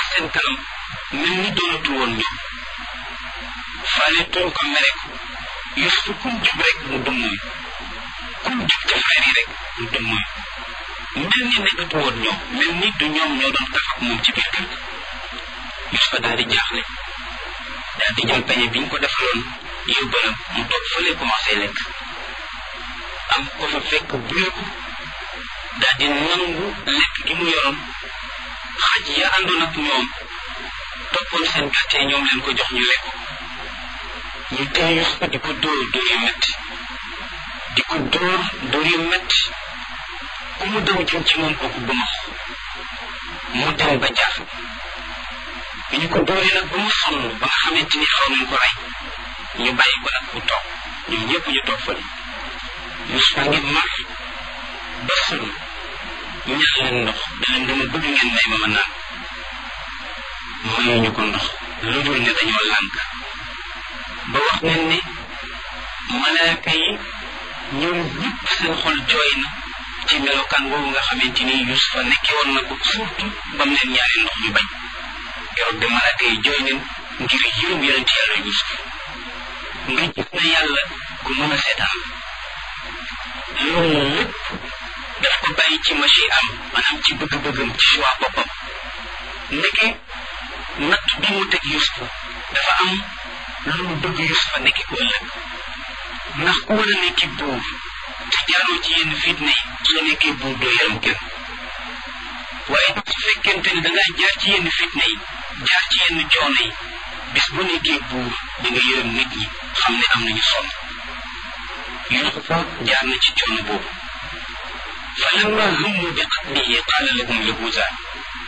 seen kanam mel ni doonatul woon ñoom faale tuñ ko mere ko Yuusuf kum jub rek mu dummuy kum jub ci frère yi rek mu dummuy mel ni nekkatu woon ñoom mel ni du ñoom ñoo doon kaf ak moom ci biir kër Yuusufa daal di jaaxle daal di jël peñe bi ñu ko defaloon yóbbalam mu toog fële commencé lekk am ko fa fekk buye ko daal di nangu lekk gi mu yoroon xaj ya àndoon ak ñoom toppoon seen gàtte ñoom leen ko jox ñu lekk ñu tey Yuusufa di ko dóor dóor yu metti di ko dóor dóor yu metti ku mu daw jëm ci moom kooku ba max mu dem ba jaaxle bi ñu ko dóoree nag ba mu sonn ba nga xamante ni xaw nañ ko rey ñu bàyyi ko nag mu toog ñoom ñëpp ñu toog fële Yuusufa ngi mar ba sonn ñax leen ndox da leen dama bëgg ngeen may ma ma naan mayuñu ko ndox lu dul ne dañoo lànk ba wax nañ ne malaaka yi ñoom ñëpp seen xol jooy na ci melokaan boobu nga xamante ni Yuusufa nekkee woon na ko surtout ba mu leen ñaari ndox ñu bañ keroog de malaaka yi jooy nañ ngir yërëm yonent yàlla Yuusuf nga gis na yàlla ku mën a seetaan loolu lépp daf ko bàyyi ci machi am maanaam ci bëgg-bëggam ci choix boppam ndeke natt bi mu teg Yuusufa dafa am lu mu bëgg Yuusufa nekki ko ëllëg ndax ku war a nekki buur te jaaroo ci yenn fitna yi soo nekkee buur doo yaram kenn waaye su fekkente ne da ngaa jaar ci yenn fitna yi jaar ci yenn coono yi bis bu nekkee buur da nga yërëm nit ñi xam ne am nañu sonn Yuusufa jaar na ci coono boobu fa lamma hummu bi qatlihi qaala lahum yahuuza